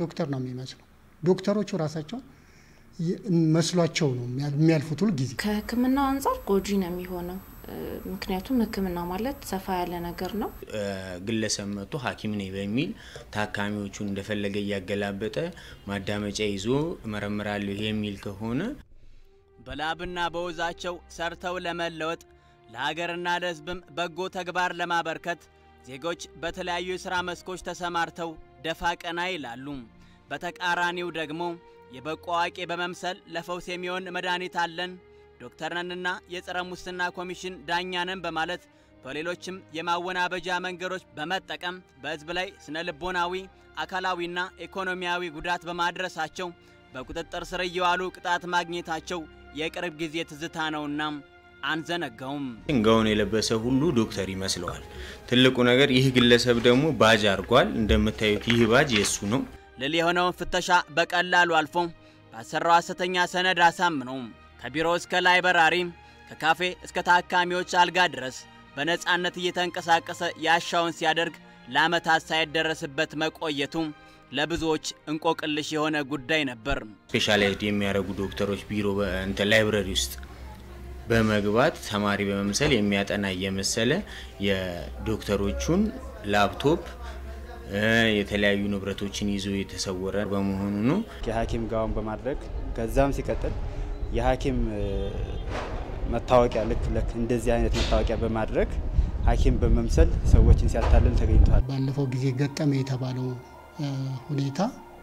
ዶክተር ነው የሚመስለው። ዶክተሮቹ ራሳቸው መስሏቸው ነው የሚያልፉት ሁል ጊዜ። ከሕክምናው አንጻር ጎጂ ነው የሚሆነው። ምክንያቱም ሕክምና ማለት ሰፋ ያለ ነገር ነው። ግለሰብ መጥቶ ሐኪም ነኝ በሚል ታካሚዎቹን እንደፈለገ እያገላበጠ ማዳመጫ ይዞ እመረምራለሁ የሚል ከሆነ በላብና በወዛቸው ሰርተው ለመለወጥ ለሀገርና ለሕዝብም በጎ ተግባር ለማበርከት ዜጎች በተለያዩ የሥራ መስኮች ተሰማርተው ደፋ ቀና ይላሉ። በተቃራኒው ደግሞ የበቁ አዋቂ በመምሰል ለፈውስ የሚሆን መድኃኒት አለን ዶክተር ነንና የጸረ ሙስና ኮሚሽን ዳኛ ነን በማለት በሌሎችም የማወናበጃ መንገዶች በመጠቀም በሕዝብ ላይ ስነ ልቦናዊ፣ አካላዊና ኢኮኖሚያዊ ጉዳት በማድረሳቸው በቁጥጥር ስር እየዋሉ ቅጣት ማግኘታቸው የቅርብ ጊዜ ትዝታ ነውና አንዘነጋውም። ጋውን የለበሰ ሁሉ ዶክተር ይመስለዋል። ትልቁ ነገር ይህ ግለሰብ ደግሞ ባጅ አድርጓል። እንደምታዩት ይህ ባጅ የእሱ ነው። ልል የሆነውን ፍተሻ በቀላሉ አልፎ ባሰራው ሐሰተኛ ሰነድ አሳምነው ከቢሮ እስከ ላይበራሪ ከካፌ እስከ ታካሚዎች አልጋ ድረስ በነፃነት እየተንቀሳቀሰ ያሻውን ሲያደርግ ለዓመታት ሳይደረስበት መቆየቱ ለብዙዎች እንቆቅልሽ የሆነ ጉዳይ ነበር። ስፔሻላይዝድ የሚያደርጉ ዶክተሮች ቢሮ እንትን ላይብረሪ ውስጥ በመግባት ተማሪ በመምሰል የሚያጠና እየመሰለ የዶክተሮቹን ላፕቶፕ የተለያዩ ንብረቶችን ይዞ የተሰወረ በመሆኑ ነው። የሐኪም ጋውን በማድረግ ከዛም ሲቀጥል የሐኪም መታወቂያ ልክ ልክ እንደዚህ አይነት መታወቂያ በማድረግ ሐኪም በመምሰል ሰዎችን ሲያታልል ተገኝቷል። ባለፈው ጊዜ ገጠመ የተባለው ሁኔታ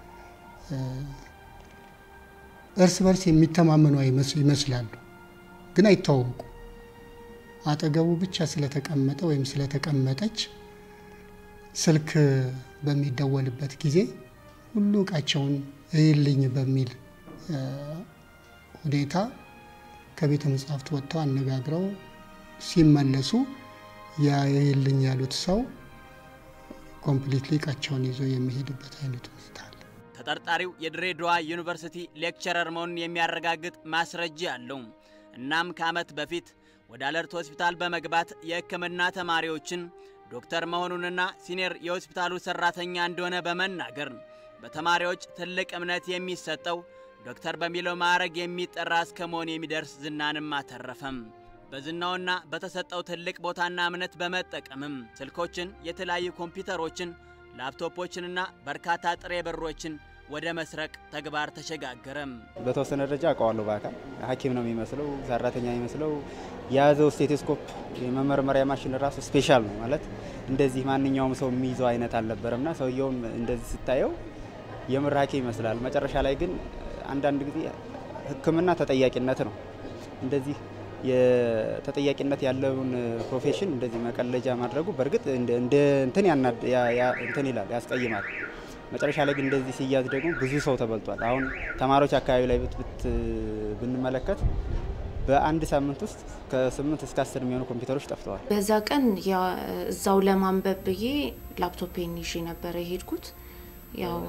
እርስ በርስ የሚተማመኑ ይመስላሉ፣ ግን አይተዋወቁ። አጠገቡ ብቻ ስለተቀመጠ ወይም ስለተቀመጠች ስልክ በሚደወልበት ጊዜ ሁሉ እቃቸውን እይልኝ በሚል ሁኔታ ከቤተ መጻሕፍት ወጥተው አነጋግረው ሲመለሱ ያ እይልኝ ያሉት ሰው ኮምፕሊትሊ እቃቸውን ይዞ የሚሄድበት አይነት ሁኔታ አለ። ተጠርጣሪው የድሬዳዋ ዩኒቨርሲቲ ሌክቸረር መሆኑን የሚያረጋግጥ ማስረጃ አለው። እናም ከዓመት በፊት ወደ አለርት ሆስፒታል በመግባት የሕክምና ተማሪዎችን ዶክተር መሆኑንና ሲኒየር የሆስፒታሉ ሰራተኛ እንደሆነ በመናገር በተማሪዎች ትልቅ እምነት የሚሰጠው ዶክተር በሚለው ማዕረግ የሚጠራ እስከ መሆን የሚደርስ ዝናንም አተረፈም። በዝናውና በተሰጠው ትልቅ ቦታና እምነት በመጠቀምም ስልኮችን፣ የተለያዩ ኮምፒውተሮችን፣ ላፕቶፖችንና በርካታ ጥሬ ብሮችን ወደ መስረቅ ተግባር ተሸጋገረም። በተወሰነ ደረጃ አውቀዋለሁ። በአካል ሐኪም ነው የሚመስለው፣ ሰራተኛ የሚመስለው የያዘው ስቴቶስኮፕ የመመርመሪያ ማሽን ራሱ ስፔሻል ነው ማለት እንደዚህ ማንኛውም ሰው የሚይዘው አይነት አልነበረምና ሰውየውም እንደዚህ ስታየው የምር ሐኪም ይመስላል። መጨረሻ ላይ ግን አንዳንድ ጊዜ ሕክምና ተጠያቂነት ነው። እንደዚህ የተጠያቂነት ያለውን ፕሮፌሽን እንደዚህ መቀለጃ ማድረጉ በእርግጥ እንደ እንትን እንትን ይላል ያስቀይማል። መጨረሻ ላይ ግን እንደዚህ ሲያዝ ደግሞ ብዙ ሰው ተበልቷል። አሁን ተማሪዎች አካባቢ ላይ ብትብት ብንመለከት በአንድ ሳምንት ውስጥ ከስምንት እስከ አስር የሚሆኑ ኮምፒውተሮች ጠፍተዋል። በዛ ቀን እዛው ለማንበብ ብዬ ላፕቶፔን ይዤ ነበረ የሄድኩት። ያው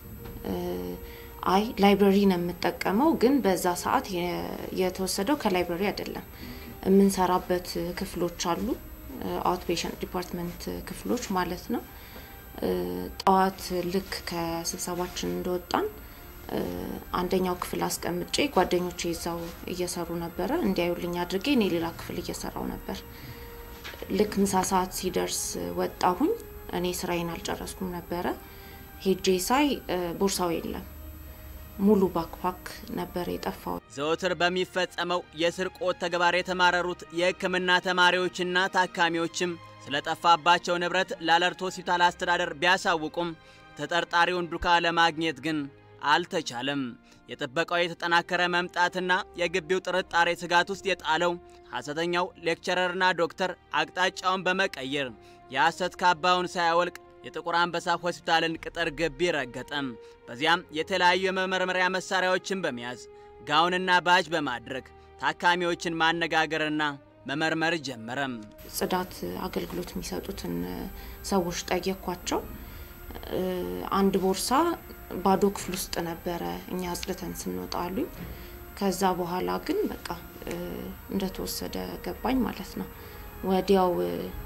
አይ ላይብረሪ ነው የምጠቀመው፣ ግን በዛ ሰዓት የተወሰደው ከላይብረሪ አይደለም። የምንሰራበት ክፍሎች አሉ፣ አውት ፔሸንት ዲፓርትመንት ክፍሎች ማለት ነው። ጠዋት ልክ ከስብሰባችን እንደወጣን አንደኛው ክፍል አስቀምጬ ጓደኞቼ ይዛው እየሰሩ ነበረ። እንዲያዩልኝ አድርጌ እኔ ሌላ ክፍል እየሰራው ነበር። ልክ ምሳ ሰዓት ሲደርስ ወጣሁኝ። እኔ ስራዬን አልጨረስኩም ነበረ። ሄጄ ሳይ ቦርሳው የለም። ሙሉ ባክፓክ ነበር የጠፋው። ዘወትር በሚፈጸመው የስርቆት ተግባር የተማረሩት የሕክምና ተማሪዎችና ታካሚዎችም ስለጠፋባቸው ንብረት ለአለርት ሆስፒታል አስተዳደር ቢያሳውቁም ተጠርጣሪውን ዱካ ለማግኘት ግን አልተቻለም። የጥበቃው የተጠናከረ መምጣትና የግቢው ጥርጣሬ ስጋት ውስጥ የጣለው ሐሰተኛው ሌክቸረርና ዶክተር አቅጣጫውን በመቀየር የሐሰት ካባውን ሳያወልቅ የጥቁር አንበሳ ሆስፒታልን ቅጥር ግቢ ረገጠም። በዚያም የተለያዩ የመመርመሪያ መሳሪያዎችን በመያዝ ጋውንና ባጅ በማድረግ ታካሚዎችን ማነጋገርና መመርመር ጀመረም። ጽዳት አገልግሎት የሚሰጡትን ሰዎች ጠየኳቸው። አንድ ቦርሳ ባዶ ክፍል ውስጥ ነበረ እኛ አጽድተን ስንወጣ አሉኝ። ከዛ በኋላ ግን በቃ እንደተወሰደ ገባኝ ማለት ነው። ወዲያው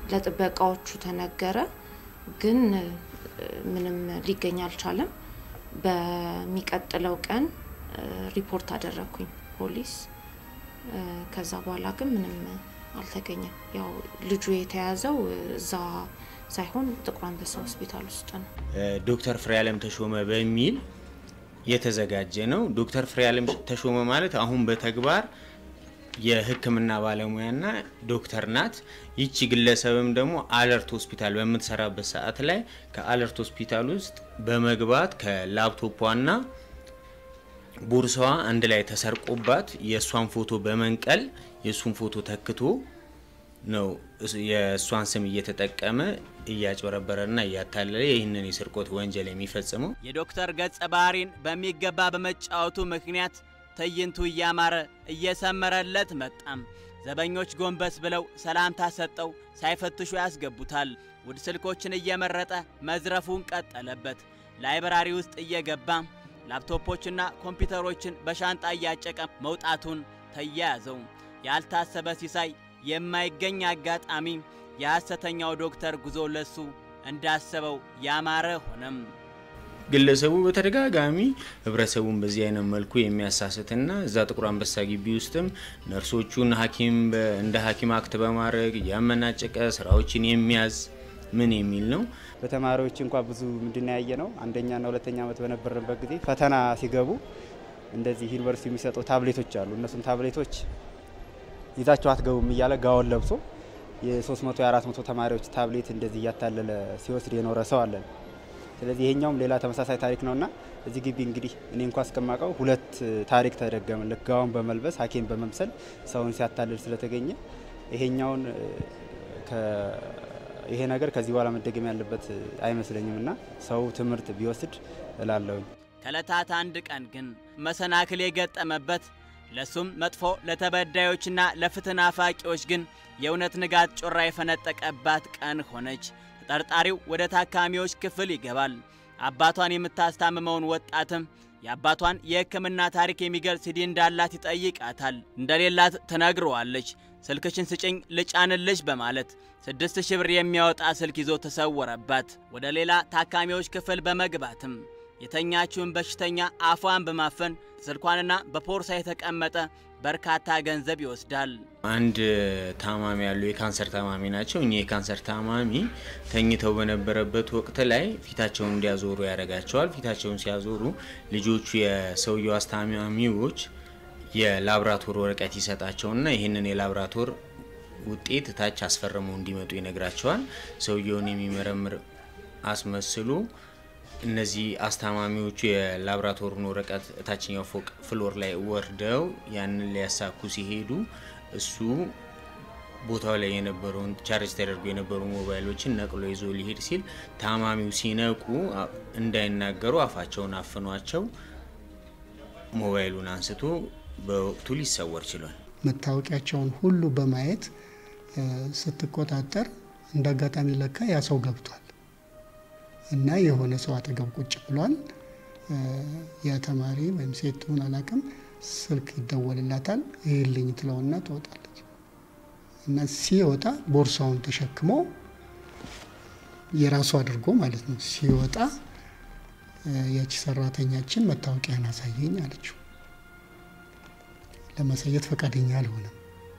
ለጥበቃዎቹ ተነገረ፣ ግን ምንም ሊገኝ አልቻለም። በሚቀጥለው ቀን ሪፖርት አደረግኩኝ ፖሊስ። ከዛ በኋላ ግን ምንም አልተገኘም። ያው ልጁ የተያዘው እዛ ሳይሆን ጥቁር አንበሳ ሆስፒታል ውስጥ ነው። ዶክተር ፍሬያለም ተሾመ በሚል የተዘጋጀ ነው። ዶክተር ፍሬያለም ተሾመ ማለት አሁን በተግባር የሕክምና ባለሙያና ዶክተር ናት። ይቺ ግለሰብም ደግሞ አለርት ሆስፒታል በምትሰራበት ሰዓት ላይ ከአለርት ሆስፒታል ውስጥ በመግባት ከላፕቶቿና ቦርሳዋ አንድ ላይ ተሰርቆባት የእሷን ፎቶ በመንቀል የእሱን ፎቶ ተክቶ ነው የእሷን ስም እየተጠቀመ እያጭበረበረና እያታለለ ይህንን የስርቆት ወንጀል የሚፈጽመው። የዶክተር ገጸ ባህሪን በሚገባ በመጫወቱ ምክንያት ትዕይንቱ እያማረ እየሰመረለት መጣም። ዘበኞች ጎንበስ ብለው ሰላምታ ሰጠው ሳይፈትሹ ያስገቡታል። ውድ ስልኮችን እየመረጠ መዝረፉን ቀጠለበት። ላይብራሪ ውስጥ እየገባ ላፕቶፖችና ኮምፒውተሮችን በሻንጣ እያጨቀ መውጣቱን ተያያዘው። ያልታሰበ ሲሳይ፣ የማይገኝ አጋጣሚ፣ የሐሰተኛው ዶክተር ጉዞ ለሱ እንዳሰበው ያማረ ሆነም። ግለሰቡ በተደጋጋሚ ህብረተሰቡን በዚህ አይነት መልኩ የሚያሳስትና እዛ ጥቁር አንበሳ ግቢ ውስጥም ነርሶቹን ሐኪም እንደ ሐኪም አክት በማድረግ እያመናጨቀ ስራዎችን የሚያዝ ምን የሚል ነው። በተማሪዎች እንኳ ብዙ ምንድን ያየ ነው። አንደኛና ሁለተኛ ዓመት በነበረበት ጊዜ ፈተና ሲገቡ እንደዚህ ዩኒቨርሲቲ የሚሰጡ ታብሌቶች አሉ። እነሱም ታብሌቶች ይዛቸው አትገቡም እያለ ጋውን ለብሶ የ300 የ400 ተማሪዎች ታብሌት እንደዚህ እያታለለ ሲወስድ የኖረ ሰው አለን። ስለዚህ ይሄኛውም ሌላ ተመሳሳይ ታሪክ ነውና እዚህ ግቢ እንግዲህ እኔ እንኳ እስከማውቀው ሁለት ታሪክ ተደገመ። ልክ ጋውን በመልበስ ሐኪም በመምሰል ሰውን ሲያታልል ስለተገኘ ይሄኛውን ይሄ ነገር ከዚህ በኋላ መደገም ያለበት አይመስለኝም እና ሰው ትምህርት ቢወስድ እላለሁኝ። ከዕለታት አንድ ቀን ግን መሰናክል የገጠመበት ለሱም መጥፎ ለተበዳዮችና ለፍትህ ናፋቂዎች ግን የእውነት ንጋት ጮራ የፈነጠቀባት ቀን ሆነች። ተጠርጣሪው ወደ ታካሚዎች ክፍል ይገባል። አባቷን የምታስታምመውን ወጣትም የአባቷን የሕክምና ታሪክ የሚገልጽ ሲዲ እንዳላት ይጠይቃታል። እንደሌላት ትነግረዋለች። ስልክሽን ስጭኝ ልጫንልሽ በማለት ስድስት ሺህ ብር የሚያወጣ ስልክ ይዞ ተሰወረባት። ወደ ሌላ ታካሚዎች ክፍል በመግባትም የተኛችውን በሽተኛ አፏን በማፈን ስልኳንና በፖርሳ የተቀመጠ በርካታ ገንዘብ ይወስዳል። አንድ ታማሚ ያሉ የካንሰር ታማሚ ናቸው። እኚህ የካንሰር ታማሚ ተኝተው በነበረበት ወቅት ላይ ፊታቸውን እንዲያዞሩ ያደርጋቸዋል። ፊታቸውን ሲያዞሩ ልጆቹ የሰውየው አስታማሚዎች የላብራቶር ወረቀት ይሰጣቸውና ይህንን የላብራቶር ውጤት ታች አስፈርመው እንዲመጡ ይነግራቸዋል። ሰውየውን የሚመረምር አስመስሎ እነዚህ አስታማሚዎቹ የላብራቶሩን ወረቀት ታችኛው ፎቅ ፍሎር ላይ ወርደው ያንን ሊያሳኩ ሲሄዱ እሱ ቦታው ላይ የነበረውን ቻርጅ ተደርጎ የነበሩ ሞባይሎችን ነቅሎ ይዞ ሊሄድ ሲል ታማሚው ሲነቁ እንዳይናገሩ አፋቸውን አፍኗቸው ሞባይሉን አንስቶ በወቅቱ ሊሰወር ችሏል። መታወቂያቸውን ሁሉ በማየት ስትቆጣጠር እንደ አጋጣሚ ለካ ያ ሰው ገብቷል እና የሆነ ሰው አጠገብ ቁጭ ብሏል። ያ ተማሪ ወይም ሴት ትሁን አላውቅም፣ ስልክ ይደወልላታል። ይህልኝ ትለውና ትወጣለች እና ሲወጣ ቦርሳውን ተሸክሞ የራሱ አድርጎ ማለት ነው ሲወጣ ያቺ ሰራተኛችን መታወቂያን አሳየኝ አለችው። ለማሳየት ፈቃደኛ አልሆነም።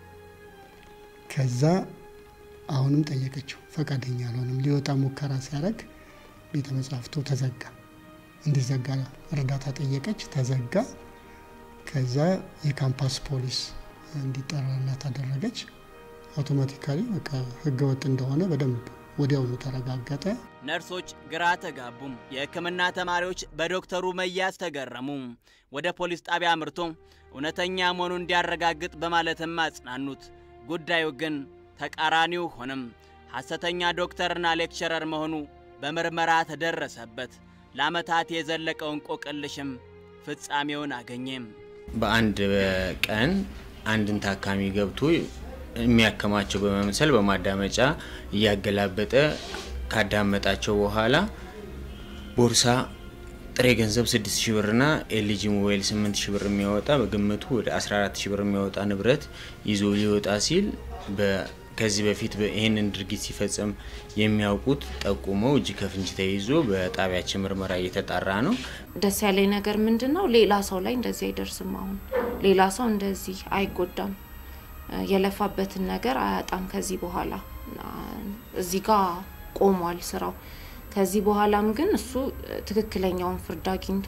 ከዛ አሁንም ጠየቀችው፣ ፈቃደኛ አልሆነም። ሊወጣ ሙከራ ሲያደርግ ቤተ መጽሐፍቱ ተዘጋ። እንዲዘጋ እርዳታ ጠየቀች፣ ተዘጋ። ከዛ የካምፓስ ፖሊስ እንዲጠራላት አደረገች። አውቶማቲካሊ በቃ ህገወጥ እንደሆነ በደንብ ወዲያውኑ ተረጋገጠ። ነርሶች ግራ ተጋቡም። የሕክምና ተማሪዎች በዶክተሩ መያዝ ተገረሙ። ወደ ፖሊስ ጣቢያ አምርቶ እውነተኛ መሆኑን እንዲያረጋግጥ በማለትም አጽናኑት። ጉዳዩ ግን ተቃራኒው ሆነም። ሐሰተኛ ዶክተርና ሌክቸረር መሆኑ በምርመራ ተደረሰበት። ለዓመታት የዘለቀው እንቆቅልሽም ፍጻሜውን አገኘም። በአንድ ቀን አንድን ታካሚ ገብቶ የሚያከማቸው በመምሰል በማዳመጫ እያገላበጠ ካዳመጣቸው በኋላ ቦርሳ ጥሬ ገንዘብ 6 ሺ ብርና ኤልጂ ሞባይል 8 ሺ ብር የሚያወጣ በግምቱ ወደ 14 ሺ ብር የሚያወጣ ንብረት ይዞ ሊወጣ ሲል ከዚህ በፊት ይህንን ድርጊት ሲፈጽም የሚያውቁት ጠቁመው እጅ ከፍንጅ ተይዞ በጣቢያችን ምርመራ እየተጣራ ነው። ደስ ያለኝ ነገር ምንድን ነው? ሌላ ሰው ላይ እንደዚህ አይደርስም። አሁን ሌላ ሰው እንደዚህ አይጎዳም። የለፋበትን ነገር አያጣም። ከዚህ በኋላ እዚህ ጋር ቆሟል ስራው። ከዚህ በኋላም ግን እሱ ትክክለኛውን ፍርድ አግኝቶ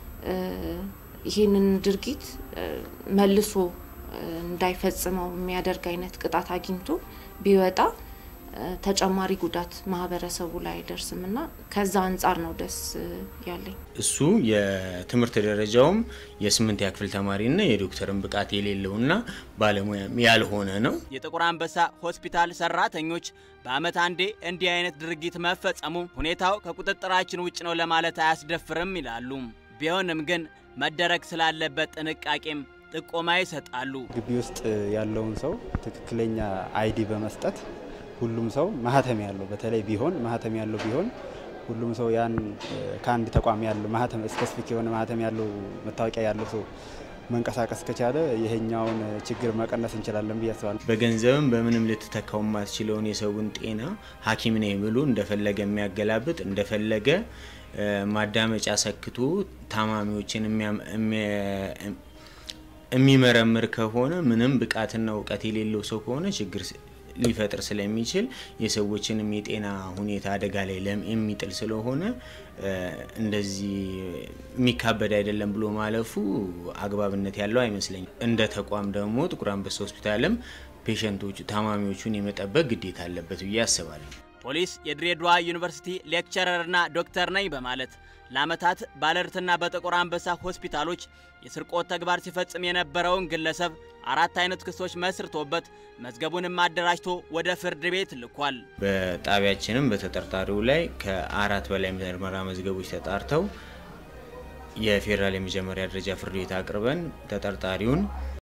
ይህንን ድርጊት መልሶ እንዳይፈጽመው የሚያደርግ አይነት ቅጣት አግኝቶ ቢወጣ ተጨማሪ ጉዳት ማህበረሰቡ ላይ አይደርስም እና ከዛ አንጻር ነው ደስ ያለኝ። እሱ የትምህርት ደረጃውም የስምንተኛ ክፍል ተማሪና የዶክተርን ብቃት የሌለውና ባለሙያም ያልሆነ ነው። የጥቁር አንበሳ ሆስፒታል ሰራተኞች በአመት አንዴ እንዲህ አይነት ድርጊት መፈጸሙ ሁኔታው ከቁጥጥራችን ውጭ ነው ለማለት አያስደፍርም ይላሉ። ቢሆንም ግን መደረግ ስላለበት ጥንቃቄም ጥቆማ ይሰጣሉ። ግቢ ውስጥ ያለውን ሰው ትክክለኛ አይዲ በመስጠት ሁሉም ሰው ማህተም ያለው በተለይ ቢሆን ማህተም ያለው ቢሆን ሁሉም ሰው ያን ከአንድ ተቋም ያለው ማህተም ስፔሲፊክ የሆነ ማህተም ያለው መታወቂያ ያለው ሰው መንቀሳቀስ ከቻለ ይሄኛውን ችግር መቀነስ እንችላለን ብዬ አስባለሁ። በገንዘብም በምንም ልትተካው የማትችለውን የሰውን ጤና ሐኪም ነኝ ብሎ እንደፈለገ የሚያገላብጥ እንደፈለገ ማዳመጫ ሰክቶ ታማሚዎችን የሚመረምር ከሆነ ምንም ብቃትና እውቀት የሌለው ሰው ከሆነ ችግር ሊፈጥር ስለሚችል የሰዎችንም የጤና ሁኔታ አደጋ ላይ የሚጥል ስለሆነ እንደዚህ የሚካበድ አይደለም ብሎ ማለፉ አግባብነት ያለው አይመስለኝም። እንደ ተቋም ደግሞ ጥቁር አንበሳ ሆስፒታልም ፔሸንቶቹ ታማሚዎቹን የመጠበቅ ግዴታ አለበት ብዬ አስባለሁ። ፖሊስ የድሬዳዋ ዩኒቨርሲቲ ሌክቸረርና ዶክተር ነኝ በማለት ለዓመታት ባለርትና በጥቁር አንበሳ ሆስፒታሎች የስርቆት ተግባር ሲፈጽም የነበረውን ግለሰብ አራት አይነት ክሶች መስርቶበት መዝገቡንም አደራጅቶ ወደ ፍርድ ቤት ልኳል። በጣቢያችንም በተጠርጣሪው ላይ ከአራት በላይ ምርመራ መዝገቦች ተጣርተው የፌዴራል የመጀመሪያ ደረጃ ፍርድ ቤት አቅርበን ተጠርጣሪውን